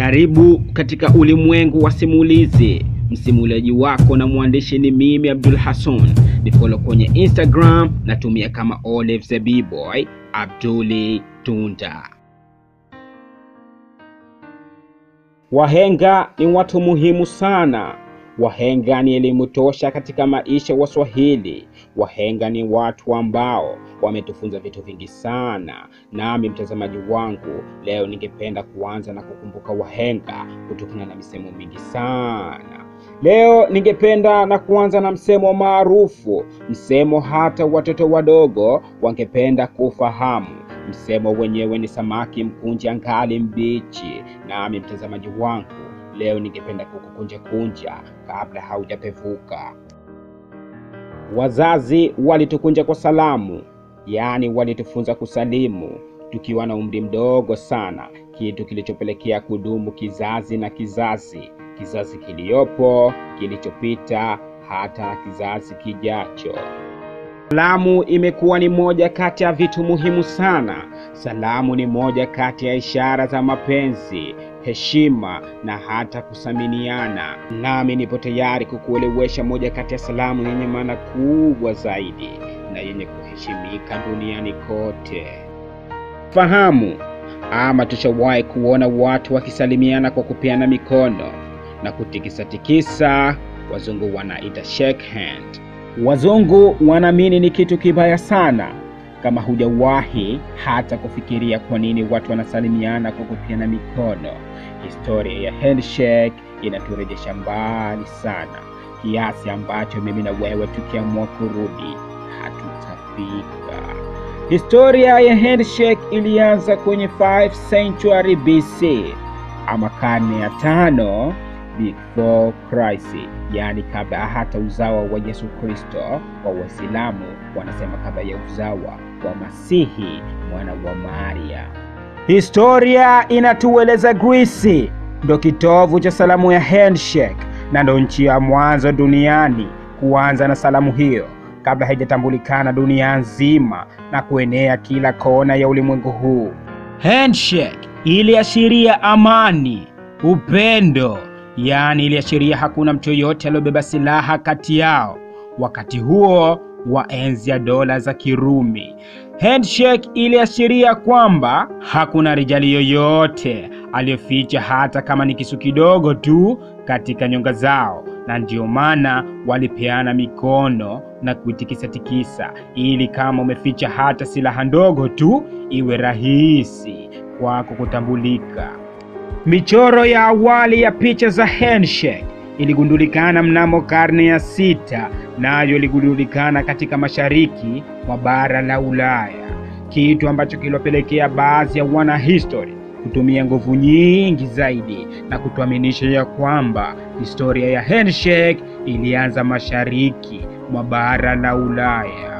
Karibu katika ulimwengu wa simulizi. Msimuliaji wako na mwandishi ni mimi Abdul Hassan. Ni follow kwenye Instagram natumia kama Olive the B-boy Abduli Tunda. Wahenga ni watu muhimu sana. Wahenga ni elimu tosha katika maisha ya Waswahili. Wahenga ni watu ambao wametufunza vitu vingi sana. Nami mtazamaji wangu, leo ningependa kuanza na kukumbuka wahenga kutokana na misemo mingi sana. Leo ningependa na kuanza na msemo maarufu, msemo hata watoto wadogo wangependa kufahamu. Msemo wenyewe ni samaki mkunje angali mbichi. Nami mtazamaji wangu, leo ningependa kukukunja kunja kabla haujapevuka. Wazazi walitukunja kwa salamu, yaani walitufunza kusalimu tukiwa na umri mdogo sana, kitu kilichopelekea kudumu kizazi na kizazi, kizazi kiliyopo, kilichopita, hata na kizazi kijacho. Salamu imekuwa ni moja kati ya vitu muhimu sana. Salamu ni moja kati ya ishara za mapenzi, heshima na hata kusaminiana. Nami nipo tayari kukuelewesha moja kati ya salamu yenye maana kubwa zaidi na yenye kuheshimika duniani kote. Fahamu ama tushawahi kuona watu wakisalimiana kwa kupeana mikono na kutikisa-tikisa, wazungu wanaita shake hand. Wazungu wanaamini ni kitu kibaya sana kama hujawahi hata kufikiria kwa nini watu wanasalimiana kwa kupeana mikono. Historia ya handshake inaturejesha mbali sana, kiasi ambacho mimi na wewe tukiamua kurudi hatutafika. Historia ya handshake ilianza kwenye 5th century BC ama karne ya tano before Christ, yaani kabla hata uzawa wa Yesu Kristo. Wa Waislamu wanasema kabla ya uzawa wa Masihi mwana wa Maria. Historia inatueleza Greece ndo kitovu cha salamu ya handshake na ndo nchi ya mwanzo duniani kuanza na salamu hiyo kabla haijatambulikana dunia nzima na kuenea kila kona ya ulimwengu huu. Handshake iliashiria amani, upendo, yaani iliashiria hakuna mtu yoyote aliyobeba silaha kati yao wakati huo wa enzi ya dola za Kirumi. Handshake iliashiria kwamba hakuna rijali yoyote aliyoficha hata kama ni kisu kidogo tu katika nyonga zao, na ndiyo maana walipeana mikono na kuitikisa-tikisa, ili kama umeficha hata silaha ndogo tu iwe rahisi kwako kutambulika. Michoro ya awali ya picha za handshake iligundulikana mnamo karne ya sita, nayo iligundulikana katika mashariki mwa bara la Ulaya, kitu ambacho kiliwapelekea baadhi ya wanahistory kutumia nguvu nyingi zaidi na kutuaminisha ya kwamba historia ya handshake ilianza mashariki mwa bara la Ulaya,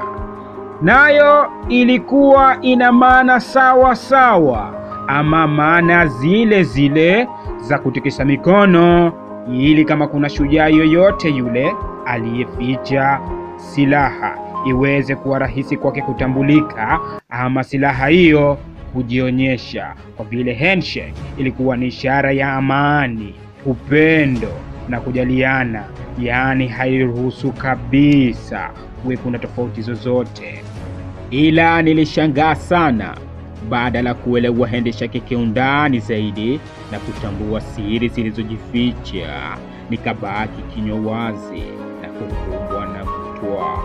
nayo ilikuwa ina maana sawa sawa ama maana zile zile za kutikisa mikono ili kama kuna shujaa yoyote yule aliyeficha silaha iweze kuwa rahisi kwake kutambulika, ama silaha hiyo kujionyesha, kwa vile handshake ilikuwa ni ishara ya amani, upendo na kujaliana, yaani hairuhusu kabisa kuwe kuna tofauti zozote. Ila nilishangaa sana baada la kuelewa handshake kiundani zaidi na kutambua siri zilizojificha, nikabaki kinywa wazi na kukumbwa na butwa.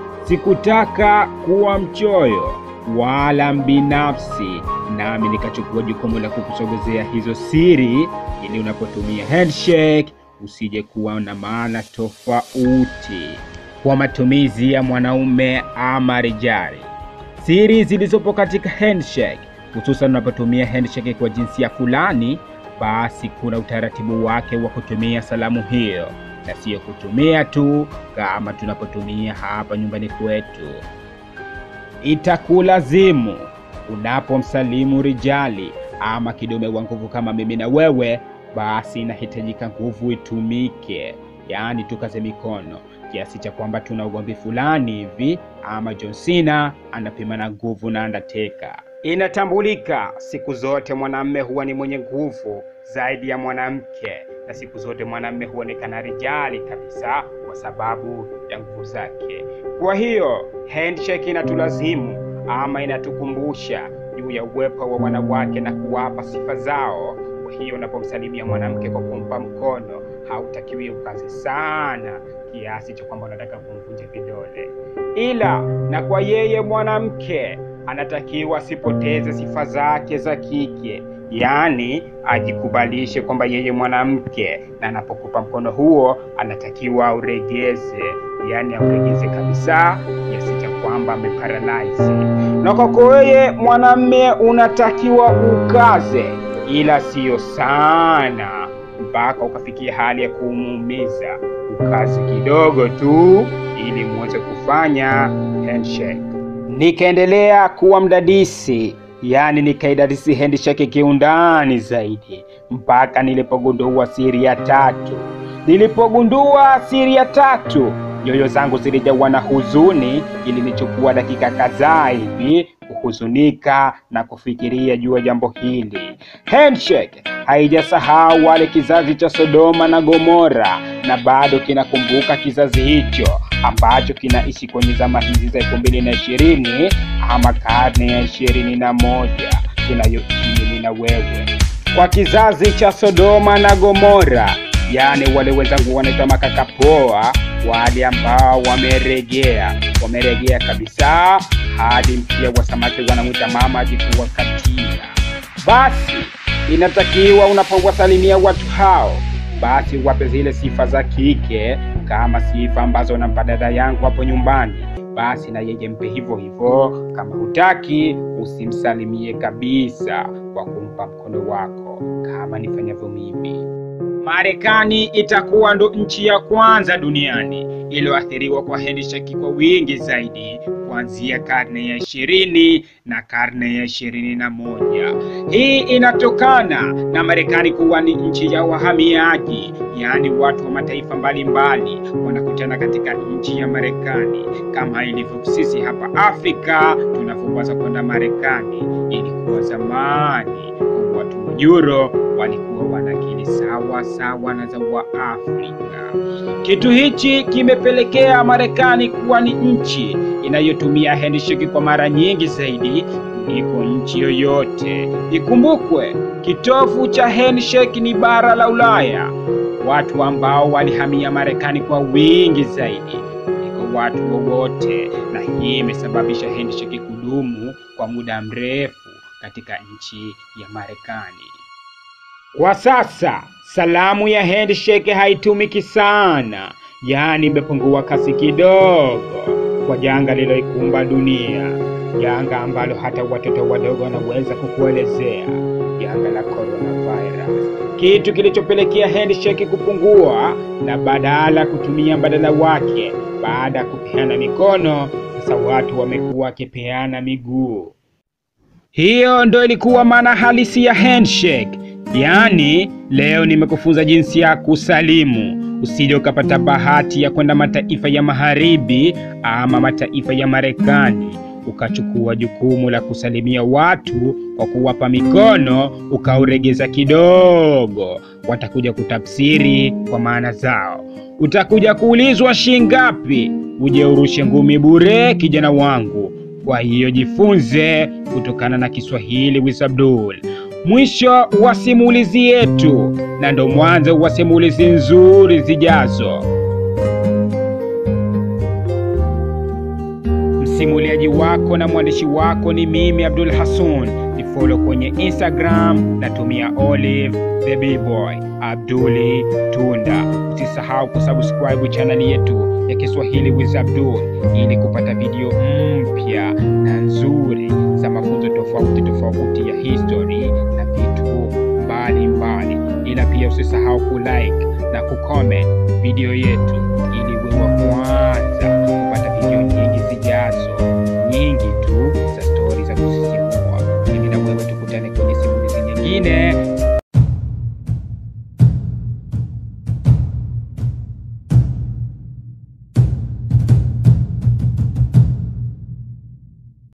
Sikutaka kuwa mchoyo wala mbinafsi, nami nikachukua jukumu la kukusogezea hizo siri, ili unapotumia handshake usije kuwa na maana tofauti kwa matumizi ya mwanaume ama rijali. Siri zilizopo katika handshake, hususan unapotumia handshake kwa jinsia fulani, basi kuna utaratibu wake wa kutumia salamu hiyo, na siyo kutumia tu kama tunapotumia hapa nyumbani kwetu. Itakulazimu unapomsalimu rijali ama kidume wa nguvu kama mimi na wewe, basi inahitajika nguvu itumike, yaani tukaze mikono kiasi cha kwamba tuna ugomvi fulani hivi, ama John Cena anapima na nguvu na Undertaker, Inatambulika siku zote mwanamme huwa ni mwenye nguvu zaidi ya mwanamke, na siku zote mwanamme huonekana rijali kabisa kwa sababu ya nguvu zake. Kwa hiyo handshake inatulazimu ama inatukumbusha juu ya uwepo wa wanawake na kuwapa sifa zao. Kwa hiyo unapomsalimia mwanamke kwa kumpa mkono, hautakiwi ukazi sana kiasi cha kwamba unataka kumvunja vidole, ila na kwa yeye mwanamke anatakiwa asipoteze sifa zake za kike, yaani ajikubalishe kwamba yeye mwanamke, na anapokupa mkono huo anatakiwa auregeze, yaani auregeze kabisa kiasi cha kwamba ameparalyze. Na kwako wewe mwanamme unatakiwa ukaze, ila siyo sana mpaka ukafikia hali ya kumuumiza. Ukazi kidogo tu ili muweze kufanya handshake. Nikaendelea kuwa mdadisi, yaani nikaidadisi handshake kiundani zaidi mpaka nilipogundua siri ya tatu. Nilipogundua siri ya tatu, nyoyo zangu zilijawa na huzuni. Ilinichukua dakika kadhaa hivi kuhuzunika na kufikiria juu ya jambo hili. Handshake haijasahau wale kizazi cha Sodoma na Gomora, na bado kinakumbuka kizazi hicho ambacho kinaishi kwenye zama hizi za elfu mbili na ishirini ama karne ya ishirini na moja kinayoishi mimi na wewe. Kwa kizazi cha Sodoma na Gomora, yaani wale wenzangu wanaitwa makaka poa, wale ambao wameregea, wameregea kabisa hadi mkia wa samaki wanamwita mama ajikuwa katia. Basi inatakiwa unapowasalimia watu hao, basi wape zile sifa za kike kama sifa ambazo nampa dada yangu hapo nyumbani, basi na yeye mpe hivyo hivyo. Kama hutaki usimsalimie kabisa kwa kumpa mkono wako kama nifanyavyo mimi. Marekani itakuwa ndo nchi ya kwanza duniani iliyoathiriwa kwa handshake kwa wingi zaidi kuanzia karne ya ishirini na karne ya ishirini na moja. Hii inatokana na Marekani kuwa ni nchi ya wahamiaji, yaani watu wa mataifa mbalimbali wanakutana katika nchi ya Marekani, kama ilivyo sisi hapa Afrika tunavyowaza kwenda Marekani. Ilikuwa zamani watu wa Euro walikuwa wanakili sawa sawa na za Waafrika. Kitu hichi kimepelekea Marekani kuwa ni nchi inayotumia handshake kwa mara nyingi zaidi kuliko nchi yoyote. Ikumbukwe, kitovu cha handshake ni bara la Ulaya, watu ambao walihamia Marekani kwa wingi zaidi kuliko watu wowote, na hii imesababisha handshake kudumu kwa muda mrefu katika nchi ya Marekani. Kwa sasa salamu ya handshake haitumiki sana, yaani imepungua kasi kidogo kwa janga liloikumba dunia, janga ambalo hata watoto wadogo wanaweza kukuelezea, janga la coronavirus, kitu kilichopelekea handshake kupungua na badala kutumia mbadala wake, baada ya kupeana mikono, sasa watu wamekuwa wakipeana miguu. Hiyo ndo ilikuwa maana halisi ya handshake. Yaani, leo nimekufunza jinsi ya kusalimu, usije ukapata bahati ya kwenda mataifa ya magharibi ama mataifa ya Marekani ukachukua jukumu la kusalimia watu kwa kuwapa mikono ukauregeza kidogo, watakuja kutafsiri kwa maana zao. Utakuja kuulizwa shingapi uje urushe ngumi bure, kijana wangu. Kwa hiyo jifunze kutokana na Kiswahili with Abdul. Mwisho wa simulizi yetu, na ndo mwanzo wa simulizi nzuri zijazo. Msimuliaji wako na mwandishi wako ni mimi Abdul Hassan. Ni follow kwenye Instagram, natumia Olive the B-boy Abduli Tunda. Usisahau kusubscribe chaneli yetu ya Kiswahili with Abdul ili kupata video mpya na nzuri za mafunzo tofauti tofauti ya history na vitu mbalimbali, ila pia usisahau kulike na kucomment video yetu ili wewe